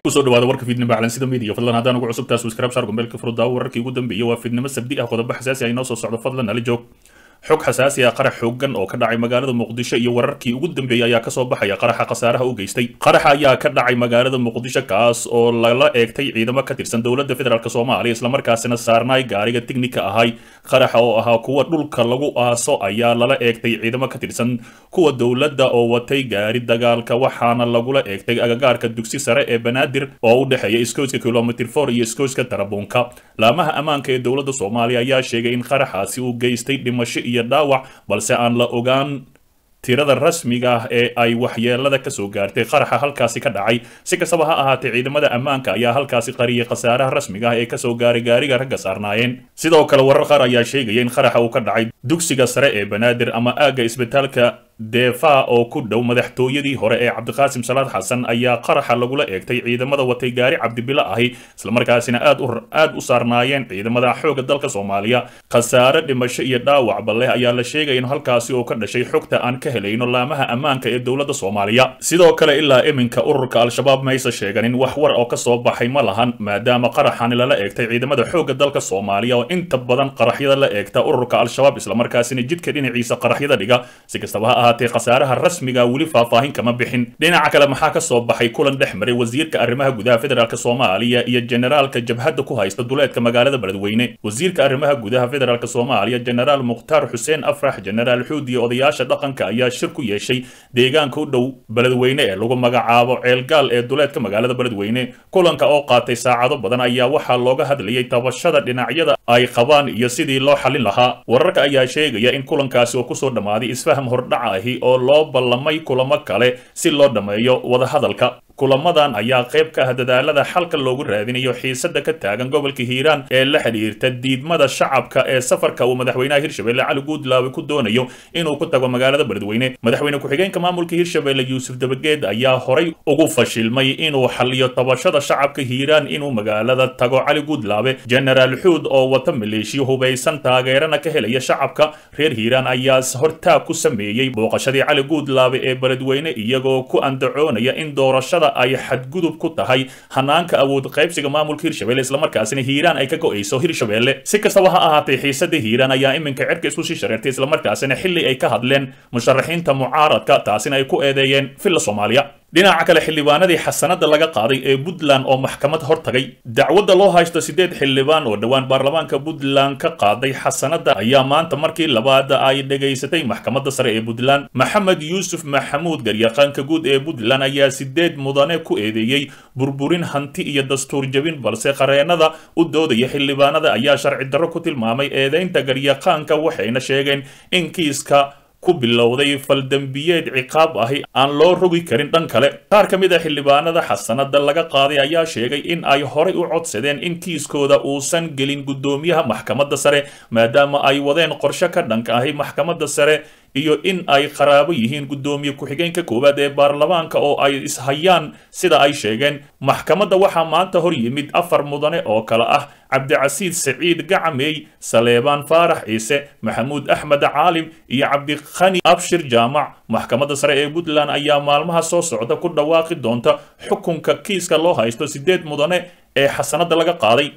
kusoo dhawaada warka fiidnimo calansida media fadlan haddaan ugu cusub taas subscribe saar gombeelka furudaawo wararkii ugu dambeeyay waa fiidnimo sabdi ah qodobo xasaasi ah inoo soo socdo fadlan nala joog xog xasaasi ah qarax xoogan oo ka dhacay magaalada muqdisho iyo wararkii ugu dambeeyey ayaa kasoo baxaya qaraxa khasaaraha u geystay qaraxa ayaa ka dhacay magaalada muqdisho kaas oo lala eegtay ciidamo ka tirsan dowladda federaalk soomaaliya islamarkaasina saarnaay gaariga tignika ahay qaraxa oo ahaa kuwa dhulka lagu aaso ayaa lala eegtay ciidamo ka tirsan kuwa dowladda oo watay gaari dagaalka waxaana lagula eegtay agagaarka dugsi sare ee banaadir oo u dhexeeya iskooyska kilomitr for iyo iskooyska tarabuunka laamaha ammaanka ee dowladda soomaaliya ayaa sheegay in qaraxaasi uu geystay dhimasho iyo dhaawac balse aan la ogaan tirada rasmiga ah ee ay waxyeelada kasoo gaartay qaraxa halkaasi ka dhacay si kastaba ha ahaatee ciidamada ammaanka ayaa halkaasi qariyay khasaaraha rasmiga ah ee kasoo gaaray gaariga ragga saarnaayeen sidoo kale warar qaar ayaa sheegaya in qaraxa uu ka dhacay dugsiga sare ee banaadir ama aagga isbitaalka deefa oo ku dhow madaxtooyadii hore ee cabdiqaasim salaad xasan ayaa qaraxa lagula eegtay ciidamada watay gaari cabdibilo ahi islamarkaasina aad u aad u saarnaayeen ciidamada xoogga dalka soomaaliya khasaare dhimasho iyo dhaawacba leh ayaa la sheegaya in halkaasi oo ka dhashay xogta aan ka helayno laamaha ammaanka ee dowladda soomaaliya sidoo kale ilaa iminka ururka al-shabaab maysa sheeganin wax war oo kasoo baxay ma lahan maadaama qaraxani lala eegtay ciidamada xoogga dalka soomaaliya oo inta badan qaraxyada la eegta ururka al-shabaab islamarkaasina jidka dhinaciisa qaraxyada dhiga si kastaba ha ahaatee khasaaraha rasmiga weli faahfaahin kama bixin dhinaca kale maxaa kasoo baxay kulan dhex maray wasiirka arrimaha gudaha federaalk soomaaliya iyo generaalka jabhadda ku haysta duleedka magaalada beledweyne wasiirka arrimaha gudaha federaalk soomaaliya generaal mukhtaar xuseen afrax generaal xuud iyo odayaasha dhaqanka ayaa shir ku yeeshay deegaanka u dhow beledweyne ee lagu magacaabo ceelgaal ee duleedka magaalada beledweyne kulanka oo qaatay saacado badan ayaa waxaa looga hadlayay tabashada dhinacyada ay qabaan iyo sidii loo xalin lahaa wararka ayaa sheegaya in kulankaasi oo kusoo dhammaaday isfaham hordhaca ahi oo loo ballamay kulamo kale si loo dhammeeyo wadahadalka kulamadan ayaa qayb ka ah dadaalada xalka loogu raadinayo xiisada ka taagan gobolka hiiraan ee la xidhiirta diidmada shacabka ee safarka uu madaxweynaha hirshabelle cali guudlaawe ku doonayo inuu ku tago magaalada beledweyne madaxweyne ku-xigeenka maamulka hirshabelle yuusuf dabageed ayaa horay ugu fashilmay inuu xaliyo tabashada shacabka hiiraan inuu magaalada tago cali guudlaawe genaraal xuud oo wata maleeshiya hubaysan taageerana ka helaya shacabka reer hiiraan ayaa hortaag ku sameeyey booqashadii cali guudlaawe ee beledweyne iyagoo ku andacoonaya in doorashada ay xadgudub ku tahay hanaanka awood qaybsiga maamulka hirshabelle islamarkaasina hiiraan ay ka go-ayso hirshabelle si kastaba ha ahaatee xiisada hiiraan ayaa iminka cirka isku sii shareertay islamarkaasina xilli ay ka hadleen musharaxiinta mucaaradka taasina ay ku eedeeyeen villa soomaaliya dhinaca kale xildhibaanadii xasanada laga qaaday ee puntland oo maxkamad hortagay dacwadda loo haysto sideed xildhibaan oo dhowaan baarlamaanka puntland ka qaaday xasanada ayaa maanta markii labaad ay dhegaysatay maxkamadda sare ee puntland maxamed yuusuf maxamuud garyaqaanka guud ee puntland ayaa sideed mudane ku eedeeyey burburin hanti iyo dastuur jabin balse qareenada u doodaya xildhibaanada ayaa sharci darro ku tilmaamay eedeynta garyaqaanka waxayna sheegeen in kiiska ku bilowday faldembiyeed ciqaab ahi aan loo rogi karin dhan kale qaar ka mid a xildhibaanada xasanada laga qaaday ayaa sheegay in ay horay u codsadeen in kiiskooda uusan gelin guddoomiyaha maxkamadda sare maadaama ay wadeen qorshe ka dhanka ahi maxkamadda sare iyo in ay qaraabo yihiin guddoomiye ku-xigeenka koowaad ee baarlamaanka oo ay ishayaan sida ay sheegeen maxkamadda waxaa maanta hor yimid afar mudane oo kale ah cabdicasiid saciid gacamey saleebaan faarax ciise maxamuud axmed caalim iyo cabdikhani abshir jaamac maxkamadda sare ee puntland ayaa maalmaha soo socda ku dhawaaqi doonta xukunka kiiska loo haysto sideed mudane ee xasanada laga qaaday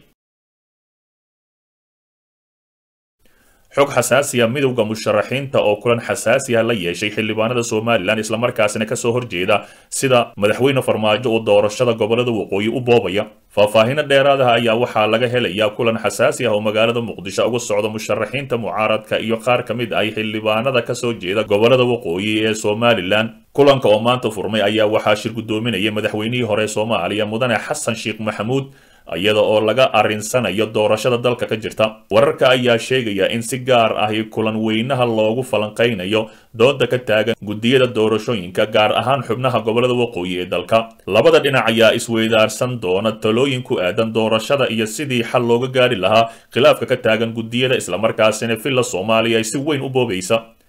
xog xasaasiya midowda musharaxiinta oo kulan xasaasiya la yeeshay xildhibaanada somalilan islamarkaasina kasoo horjeeda sida madaxweyne farmaajo oo doorashada gobolada waqooyi u boobaya faahfaahino dheeraadaha ayaa waxaa laga helayaa kulan xasaasi ah oo magaalada muqdisho uga socda musharaxiinta mucaaradka iyo qaar ka mid ah xildhibaanada kasoo jeeda gobolada waqooyi ee somalilan kulanka oo maanta furmay ayaa waxaa shir guddoominayay madaxweynihii hore soomaaliya mudane xasan sheekh maxamuud iyada oo laga arrinsanayo doorashada dalka ka jirta wararka ayaa sheegaya in si gaar ahi kulan weynaha loogu falanqaynayo dooda ka taagan guddiyada doorashooyinka gaar ahaan xubnaha gobolada waqooyi ee dalka labada dhinac ayaa isweydaarsan doona talooyin ku aadan doorashada iyo sidii xal looga gaari lahaa khilaafka ka taagan guddiyada islamarkaasina villa soomaaliya ay si weyn u boobaysa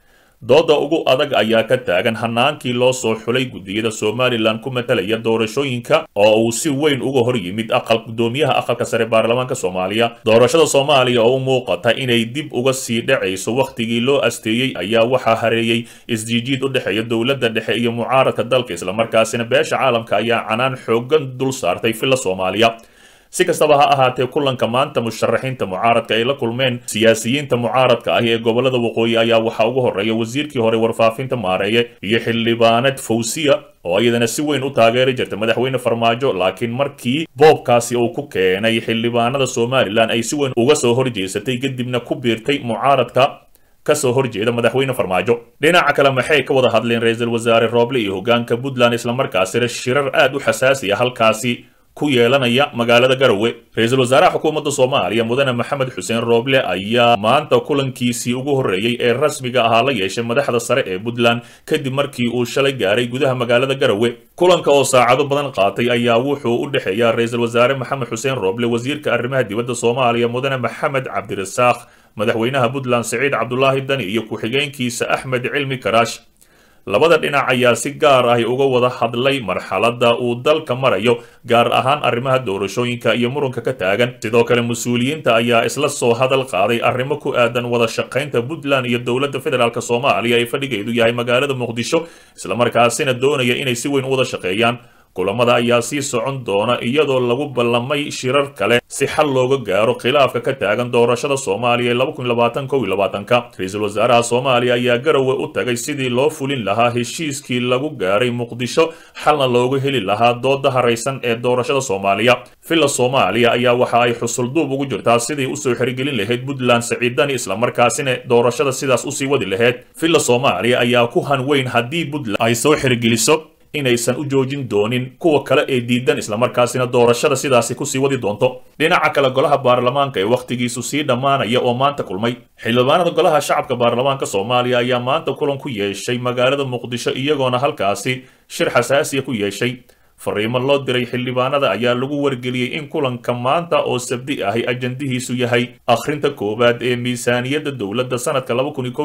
dooda ugu adag ayaa ka taagan hanaankii loo soo xulay guddiyada somalilan ku matalaya doorashooyinka oo uu si weyn uga hor yimid aqal guddoomiyaha aqalka sare baarlamaanka soomaaliya doorashada soomaaliya oo u muuqata inay dib uga sii dhacayso wakhtigii loo asteeyey ayaa waxaa hareeyey isjiijiid u dhexeeya dowladda dhexe iyo mucaaradka dalka islamarkaasina beesha caalamka ayaa canaan xoogan dul saartay filla soomaaliya si kastaba ha ahaatee kulanka maanta musharaxiinta mucaaradka ay la kulmeen siyaasiyiinta mucaaradka ah ee gobolada waqooyi ayaa waxaa ugu horreeya wasiirkii hore warfaafinta maareeye iyo xildhibaanad fawsiya oo iyadana si weyn u taageeri jirta madaxweyne farmaajo laakiin markii boobkaasi uu ku keenay xildhibaanada somalilan ay si weyn uga soo horjeesatay kadibna ku biirtay mucaaradka kasoo horjeeda madaxweyne farmaajo dhinaca kale maxay ka wada hadleen ra-iisul wasaare rooble iyo hogaanka puntland islamarkaasina shirar aad u xasaasiya halkaasi ku yeelanaya magaalada garowe ra-iisul wasaaraha xukuumadda soomaaliya mudane maxamed xuseen rooble ayaa maanta kulankiisii ugu horreeyey ee rasmiga ahaa la yeeshay madaxda sare ee puntland kadib markii uu shalay gaaray gudaha magaalada garowe kulanka oo saacado badan qaatay ayaa wuxuu u dhexeeya ra-iisul wasaare maxamed xuseen rooble wasiirka arrimaha dibadda soomaaliya mudane maxamed cabdirasaaq madaxweynaha puntland siciid cabdulaahi dani iyo ku-xigeenkiisa axmed cilmi karaash labada dhinac ayaa si gaar ah uga wada hadlay marxaladda uu dalka marayo gaar ahaan arrimaha doorashooyinka iyo muranka ka taagan sidoo kale mas-uuliyiinta ayaa isla soo hadal qaaday arrimo ku aadan wada shaqaynta puntland iyo dowladda federaalk soomaaliya ee fadhigeedu yahay magaalada muqdisho islamarkaasina doonaya inay si weyn u wada shaqeeyaan kulamada ayaa sii socon doona iyadoo lagu ballamay shirar kale si xal looga gaaro khilaafka ka taagan doorashada soomaaliya ee ra-iisul wasaaraha soomaaliya ayaa garowe u tagay sidii loo fulin lahaa heshiiskii lagu gaaray muqdisho xalna looga heli lahaa dooda haraysan ee doorashada soomaaliya villa soomaaliya ayaa waxa ay xusulduub ugu jirtaa sidii usoo xirigelin lahayd puntland saciidani islamarkaasina doorashada sidaas usii wadi lahayd villa soomaaliya ayaa ku hanweyn haddii puntland ay soo xirigeliso inaysan u joojin doonin kuwa kale ee diidan islamarkaasina doorashada sidaasi kusii wadi doonto dhinaca kale golaha baarlamaanka ee wakhtigiisu sii dhammaanaya oo maanta kulmay xildhibaanada golaha shacabka baarlamaanka soomaaliya ayaa maanta kulan ku yeeshay magaalada muqdisho iyagoona halkaasi shir xasaasiya ku yeeshay fariimo loo diray xildhibaanada ayaa lagu wargeliyey in kulanka maanta oo sabdi ahi ajandihiisu yahay akhrinta koowaad ee miisaaniyadda dowladda sanadka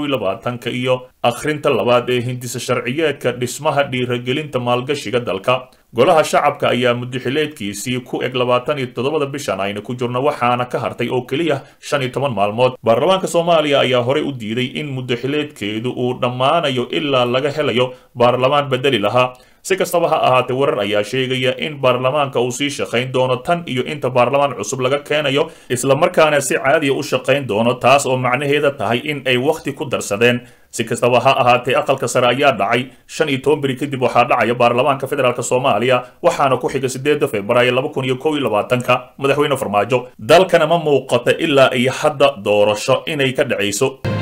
ka iyo akhrinta labaad ee hindisa sharciyeedka dhismaha dhiiragelinta maalgashiga dalka golaha shacabka ayaa mudaxileedkiisii ku eg labaatan iyo toddobada bishan ayna ku jirno waxaana ka hartay oo keliya shan iyo toban maalmood baarlamaanka soomaaliya ayaa horey u diiday in mudaxileedkeedu uu dhammaanayo ilaa laga helayo baarlamaan bedeli lahaa si kastaba ha ahaatee warar ayaa sheegaya in baarlamaanka uu sii shaqayn doono tan iyo inta baarlamaan cusub laga keenayo islamarkaana si caadiya u shaqayn doono taas oo macnaheeda tahay in ay wakhti ku darsadeen si kastaba ha ahaatee aqalka sare ayaa dhacay shan iyo toban beri kadib waxaa dhacaya baarlamaanka federaalk soomaaliya waxaana ku xiga sideeda februaayo laba kun iyo kow iyo labaatanka madaxweyne farmaajo dalkana ma muuqata ilaa iyo hadda doorasho inay ka dhacayso